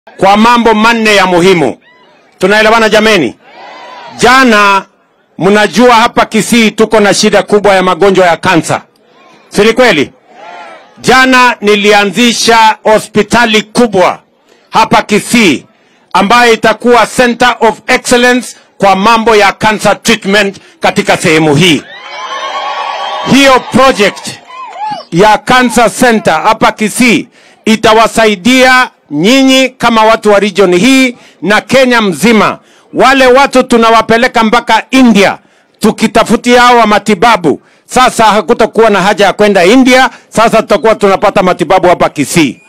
kwa mambo manne ya muhimu. Tunaelewana jameni? Jana mnajua hapa Kisii tuko na shida kubwa ya magonjwa ya kansa, si ni kweli? Jana nilianzisha hospitali kubwa hapa Kisii ambayo itakuwa center of excellence kwa mambo ya cancer treatment katika sehemu hii. Hiyo project ya cancer center hapa Kisii itawasaidia nyinyi kama watu wa region hii na Kenya mzima. Wale watu tunawapeleka mpaka India tukitafutia hawa matibabu. Sasa hakutakuwa na haja ya kwenda India, sasa tutakuwa tunapata matibabu hapa Kisii.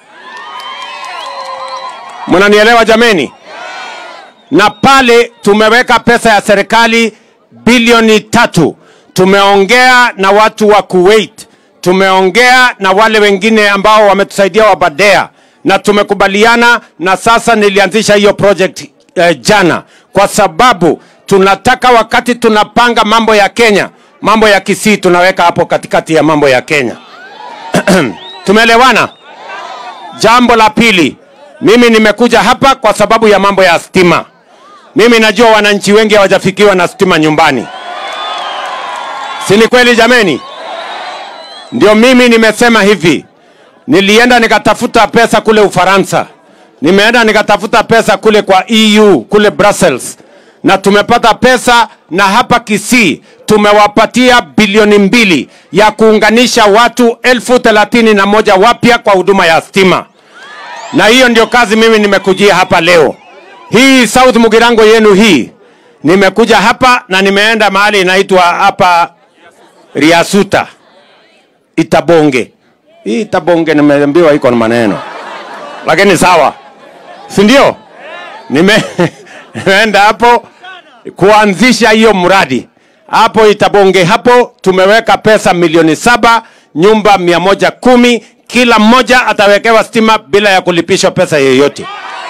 Mnanielewa jameni? Na pale tumeweka pesa ya serikali bilioni tatu. Tumeongea na watu wa Kuwait, tumeongea na wale wengine ambao wametusaidia wa Badea na tumekubaliana, na sasa nilianzisha hiyo project eh, jana, kwa sababu tunataka wakati tunapanga mambo ya Kenya, mambo ya Kisii tunaweka hapo katikati ya mambo ya Kenya. Tumeelewana? Jambo la pili, mimi nimekuja hapa kwa sababu ya mambo ya stima. Mimi najua wananchi wengi hawajafikiwa na stima nyumbani, si ni kweli jameni? Ndio mimi nimesema hivi, nilienda nikatafuta pesa kule Ufaransa, nimeenda nikatafuta pesa kule kwa EU kule Brussels, na tumepata pesa, na hapa Kisii tumewapatia bilioni mbili ya kuunganisha watu elfu thelathini na moja wapya kwa huduma ya stima, na hiyo ndio kazi mimi nimekujia hapa leo. Hii South Mugirango yenu hii, nimekuja hapa na nimeenda mahali inaitwa hapa Riasuta Itabonge. Hii Itabonge nimeambiwa iko na maneno, lakini sawa, si ndio? Nime nimeenda hapo kuanzisha hiyo mradi hapo Itabonge. Hapo tumeweka pesa milioni saba, nyumba mia moja kumi, kila mmoja atawekewa stima bila ya kulipishwa pesa yoyote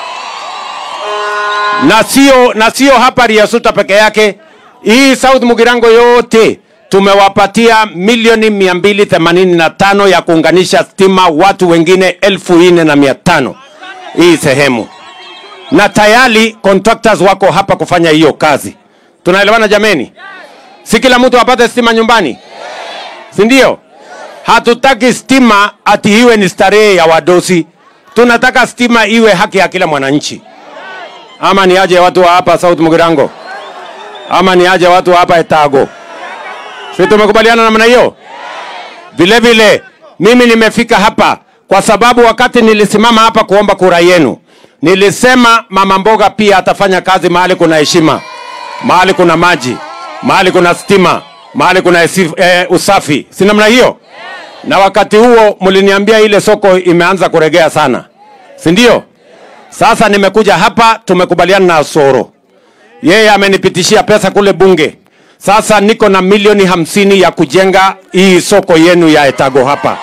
na sio na sio hapa Riasuta peke yake. Hii South Mugirango yote tumewapatia milioni mia mbili themanini na tano ya kuunganisha stima watu wengine elfu nne na mia tano hii sehemu, na tayari contractors wako hapa kufanya hiyo kazi. Tunaelewana jameni? Si kila mtu apate stima nyumbani, si ndio? Hatutaki stima ati iwe ni starehe ya wadosi, tunataka stima iwe haki ya kila mwananchi ama ni aje watu wa hapa South Mugirango, ama ni aje watu wa hapa Etago? Si tumekubaliana namna hiyo? Vile vile mimi nimefika hapa kwa sababu wakati nilisimama hapa kuomba kura yenu, nilisema mama mboga pia atafanya kazi mahali kuna heshima, mahali kuna maji, mahali kuna stima, mahali kuna esi- eh, usafi, si namna hiyo? Na wakati huo mliniambia ile soko imeanza kuregea sana, si ndio? Sasa nimekuja hapa, tumekubaliana na Soro, yeye amenipitishia pesa kule bunge. Sasa niko na milioni hamsini ya kujenga hii soko yenu ya Etago hapa.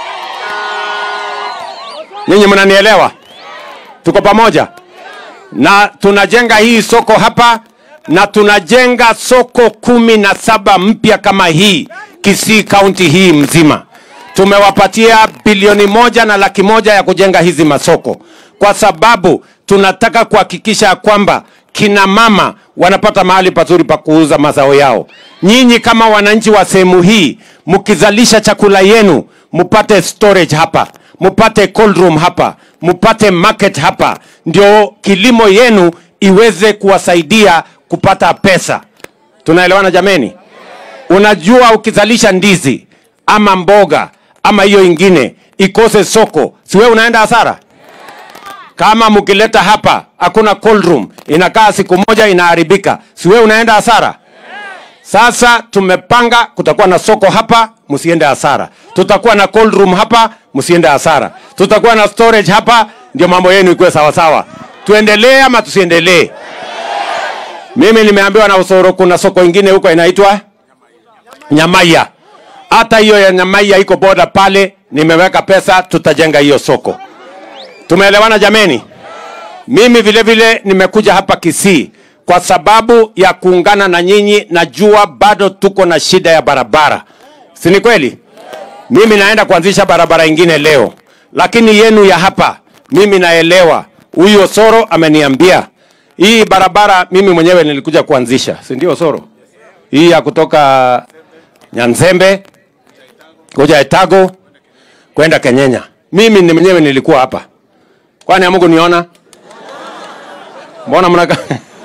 Nyinyi mnanielewa? Tuko pamoja, na tunajenga hii soko hapa, na tunajenga soko kumi na saba mpya kama hii Kisii kaunti hii mzima. Tumewapatia bilioni moja na laki moja ya kujenga hizi masoko kwa sababu tunataka kuhakikisha ya kwamba kina mama wanapata mahali pazuri pa kuuza mazao yao. Nyinyi kama wananchi wa sehemu hii, mkizalisha chakula yenu, mupate storage hapa, mupate cold room hapa, mupate market hapa, ndio kilimo yenu iweze kuwasaidia kupata pesa. Tunaelewana jameni? Unajua, ukizalisha ndizi ama mboga ama hiyo ingine ikose soko, si wewe unaenda hasara? Kama mkileta hapa hakuna cold room, inakaa siku moja inaharibika, si wewe unaenda hasara? Sasa tumepanga kutakuwa na soko hapa, msiende hasara. Tutakuwa na cold room hapa, msiende hasara. Tutakuwa na storage hapa, ndio mambo yenu ikuwe sawa sawa. Tuendelee ama tusiendelee? Mimi nimeambiwa na Usoro kuna soko ingine huko inaitwa Nyamaiya. Hata hiyo ya Nyamaiya iko boda pale, nimeweka pesa, tutajenga hiyo soko. Tumeelewana jameni? Mimi vile vile nimekuja hapa Kisii kwa sababu ya kuungana na nyinyi. Najua bado tuko na shida ya barabara, si ni kweli? Mimi naenda kuanzisha barabara ingine leo, lakini yenu ya hapa mimi naelewa huyu Osoro ameniambia hii barabara mimi mwenyewe nilikuja kuanzisha, si ndio Osoro? Hii ya kutoka Nyanzembe kuja Etago kwenda Kenyenya. Mimi ni mwenyewe nilikuwa hapa. Kwani amuku niona? Mbona mnaka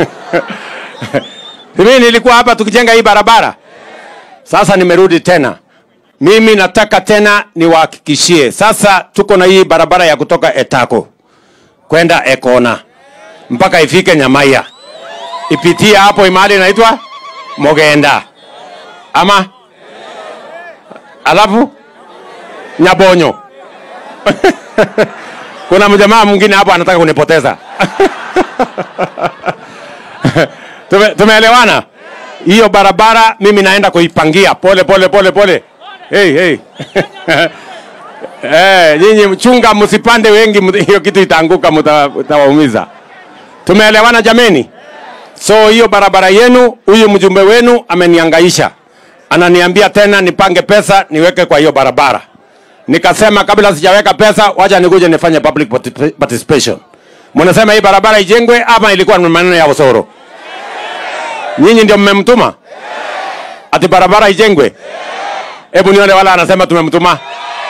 Mimi nilikuwa hapa tukijenga hii barabara. Sasa nimerudi tena. Mimi nataka tena niwahakikishie. Sasa tuko na hii barabara ya kutoka Etako kwenda Ekona mpaka ifike Nyamaiya, ipitie hapo imali inaitwa Mogenda ama alafu Nyabonyo. Kuna mjamaa mwingine hapo anataka kunipoteza. Tume, tumeelewana? Hiyo barabara mimi naenda kuipangia pole pole pole pole. Hey, hey. Eh, nyinyi mchunga msipande wengi, mta- hiyo kitu itaanguka, mta- mtawaumiza. Tumeelewana jameni? So hiyo barabara yenu, huyu mjumbe wenu ameniangaisha, ananiambia tena nipange pesa niweke kwa hiyo barabara. Nikasema kabla sijaweka pesa, wacha nikuje nifanye public parti- participation. Mnasema hii barabara ijengwe ama ilikuwa ni maneno ya Osoro? Nyinyi ndio mmemtuma ati barabara ijengwe? Hebu nione wala anasema tumemtuma.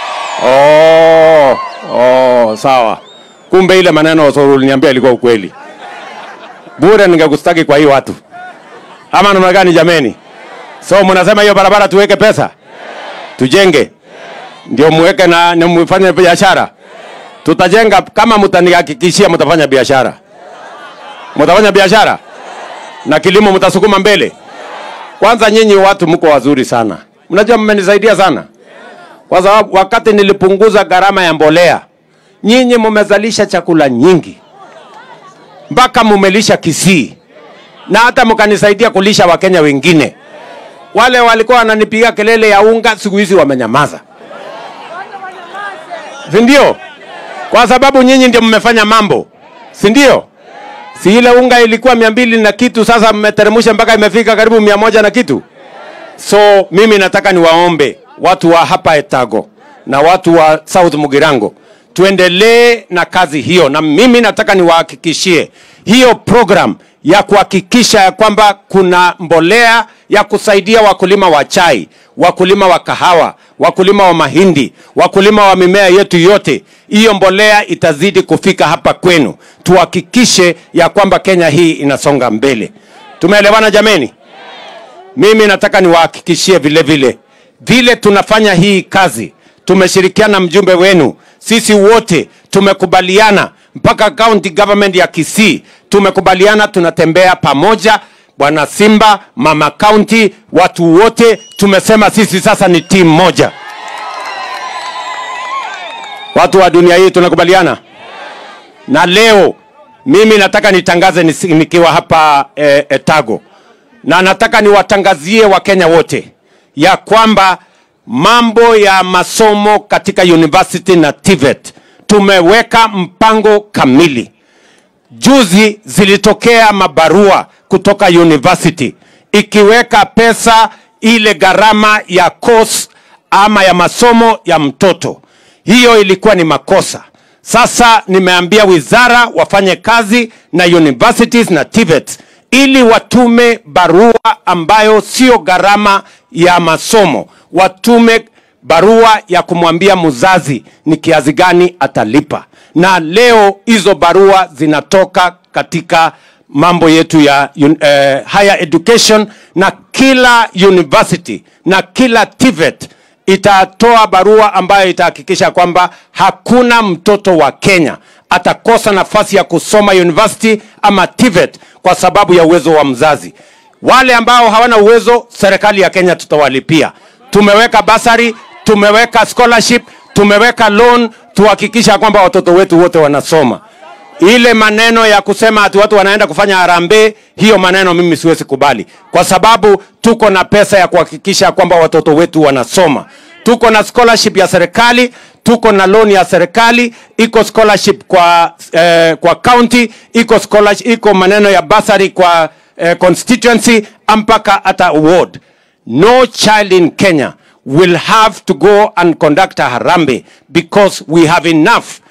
Oh, oh, sawa. Kumbe ile maneno Osoro uliniambia ilikuwa ukweli. Bure ningekustaki kwa hii watu. Ama namna gani jameni? So mnasema hiyo barabara tuweke pesa? Tujenge. Ndio muweke na, na mfanye biashara. Tutajenga kama mtanihakikishia mtafanya biashara. Mtafanya biashara? Na kilimo mtasukuma mbele? Kwanza nyinyi watu mko wazuri sana. Mnajua mmenisaidia sana. Kwa sababu wakati nilipunguza gharama ya mbolea, nyinyi mmezalisha chakula nyingi mpaka mumelisha Kisii na hata mkanisaidia kulisha Wakenya wengine. Wale walikuwa wananipiga kelele ya unga, siku hizi wamenyamaza, si ndio? Kwa sababu nyinyi ndio mmefanya mambo, si ndio? Si ile unga ilikuwa mia mbili na kitu, sasa mmeteremsha mpaka imefika karibu mia moja na kitu. So mimi nataka niwaombe watu wa hapa Etago na watu wa South Mugirango tuendelee na kazi hiyo, na mimi nataka niwahakikishie hiyo program ya kuhakikisha ya kwamba kuna mbolea ya kusaidia wakulima wa chai, wakulima wa kahawa, wakulima wa mahindi, wakulima wa mimea yetu yote. Hiyo mbolea itazidi kufika hapa kwenu, tuhakikishe ya kwamba Kenya hii inasonga mbele. Tumeelewana jameni? Mimi nataka niwahakikishie vile vile vile tunafanya hii kazi, tumeshirikiana na mjumbe wenu, sisi wote tumekubaliana, mpaka county government ya Kisii tumekubaliana, tunatembea pamoja. Bwana Simba, mama county, watu wote tumesema sisi sasa ni timu moja. Watu wa dunia hii tunakubaliana na leo mimi nataka nitangaze nisi- nikiwa hapa eh, Etago na nataka niwatangazie Wakenya wote ya kwamba mambo ya masomo katika university na TVET tumeweka mpango kamili. Juzi zilitokea mabarua kutoka university ikiweka pesa ile gharama ya course ama ya masomo ya mtoto. Hiyo ilikuwa ni makosa. Sasa nimeambia wizara wafanye kazi na universities na TVET ili watume barua ambayo sio gharama ya masomo, watume barua ya kumwambia mzazi ni kiasi gani atalipa, na leo hizo barua zinatoka katika mambo yetu ya un, eh, higher education, na kila university na kila TVET itatoa barua ambayo itahakikisha kwamba hakuna mtoto wa Kenya atakosa nafasi ya kusoma university ama TVET kwa sababu ya uwezo wa mzazi. Wale ambao hawana uwezo, serikali ya Kenya tutawalipia. Tumeweka basari, tumeweka scholarship, tumeweka loan, tuhakikisha kwamba watoto wetu wote wanasoma. Ile maneno ya kusema ati watu wanaenda kufanya harambee, hiyo maneno mimi siwezi kubali, kwa sababu tuko na pesa ya kuhakikisha kwamba watoto wetu wanasoma. Tuko na scholarship ya serikali, tuko na loan ya serikali, iko scholarship kwa eh, kwa county, iko scholarship, iko maneno ya basari kwa eh, constituency mpaka hata award. No child in Kenya will have to go and conduct a harambee because we have enough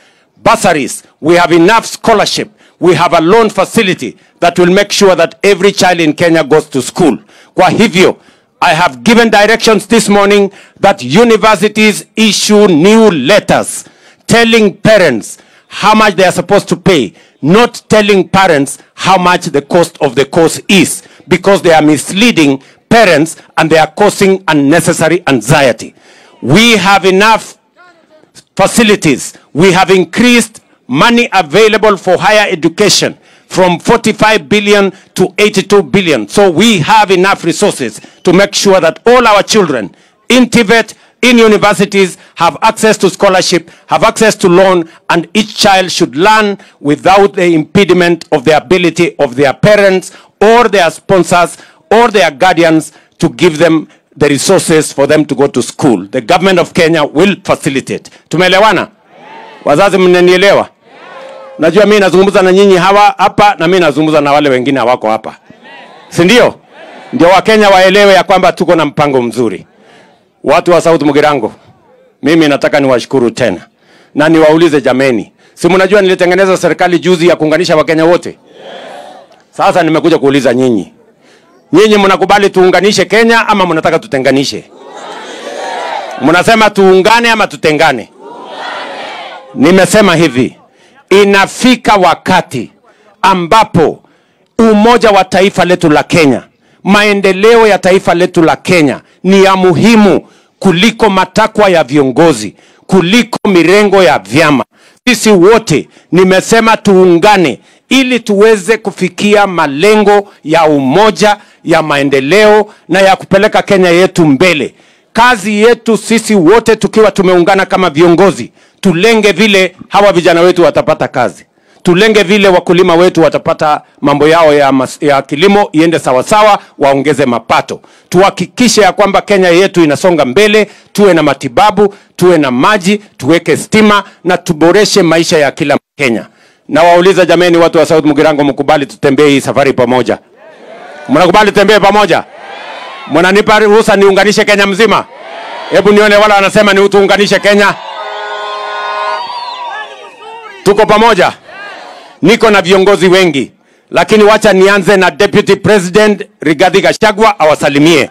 bursaries, we have enough scholarship, we have a loan facility that will make sure that every child in Kenya goes to school. Kwa hivyo, I have given directions this morning that universities issue new letters telling parents how much they are supposed to pay, not telling parents how much the cost of the course is, because they are misleading parents and they are causing unnecessary anxiety. We have enough facilities. We have increased money available for higher education from 45 billion to 82 billion. So we have enough resources to make sure that all our children in TVET, in universities, have access to scholarship, have access to loan, and each child should learn without the impediment of the ability of their parents or their sponsors or their guardians to give them the resources for them to go to school. The government of Kenya will facilitate. Tumeelewana? Wazazi mnanielewa? Najua mimi nazungumza na nyinyi hawa hapa na mimi nazungumza na wale wengine hawako hapa. Si ndio? Ndio Wakenya waelewe ya kwamba tuko na mpango mzuri. Watu wa South Mugirango, mimi nataka niwashukuru tena na niwaulize jameni, si mnajua nilitengeneza serikali juzi ya kuunganisha Wakenya wote? Sasa nimekuja kuuliza nyinyi, nyinyi mnakubali tuunganishe Kenya ama mnataka tutenganishe? Mnasema tuungane ama tutengane? Nimesema hivi, inafika wakati ambapo umoja wa taifa letu la Kenya, maendeleo ya taifa letu la Kenya ni ya muhimu kuliko matakwa ya viongozi, kuliko mirengo ya vyama. Sisi wote nimesema tuungane ili tuweze kufikia malengo ya umoja, ya maendeleo na ya kupeleka Kenya yetu mbele. Kazi yetu sisi wote tukiwa tumeungana kama viongozi, tulenge vile hawa vijana wetu watapata kazi tulenge vile wakulima wetu watapata mambo yao ya, mas, ya kilimo iende sawasawa, waongeze mapato. Tuhakikishe ya kwamba Kenya yetu inasonga mbele, tuwe na matibabu, tuwe na maji, tuweke stima na tuboreshe maisha ya kila Kenya. Na wauliza jameni, watu wa South Mugirango, mkubali tutembee hii safari pamoja? Mnakubali tutembee pamoja? Mnanipa ruhusa niunganishe Kenya mzima? Hebu nione wala wanasema ni tuunganishe Kenya. Tuko pamoja? niko na viongozi wengi, lakini wacha nianze na Deputy President Rigathi Gachagua awasalimie.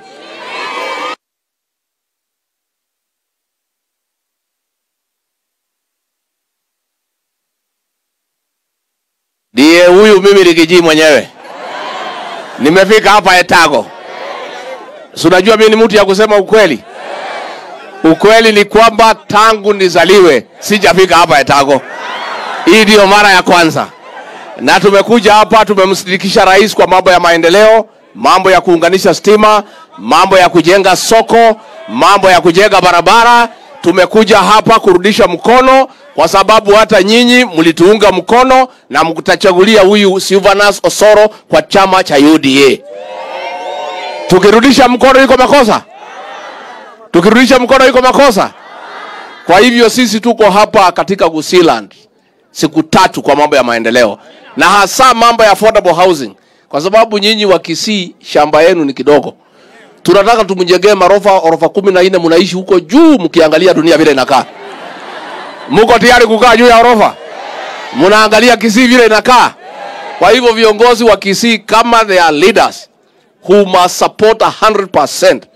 ndiye huyu mimi Rigiji mwenyewe. Nimefika hapa Etago. Si unajua mimi ni mtu ya kusema ukweli. Ukweli ni kwamba tangu nizaliwe sijafika hapa Etago. Hii ndiyo mara ya kwanza, na tumekuja hapa, tumemsindikisha rais kwa mambo ya maendeleo, mambo ya kuunganisha stima, mambo ya kujenga soko, mambo ya kujenga barabara. Tumekuja hapa kurudisha mkono, kwa sababu hata nyinyi mlituunga mkono na mtachagulia huyu Silvanus Osoro kwa chama cha UDA. Tukirudisha mkono iko makosa? Tukirudisha mkono iko makosa? Kwa hivyo sisi tuko hapa katika Gusiland siku tatu kwa mambo ya maendeleo na hasa mambo ya affordable housing, kwa sababu nyinyi wa Kisii shamba yenu ni kidogo. Tunataka tumjengee marofa orofa kumi na nne, mnaishi huko juu mkiangalia dunia vile inakaa. Mko tayari kukaa juu ya orofa? Mnaangalia Kisii vile inakaa. Kwa hivyo viongozi wa Kisii kama they are leaders who must support 100%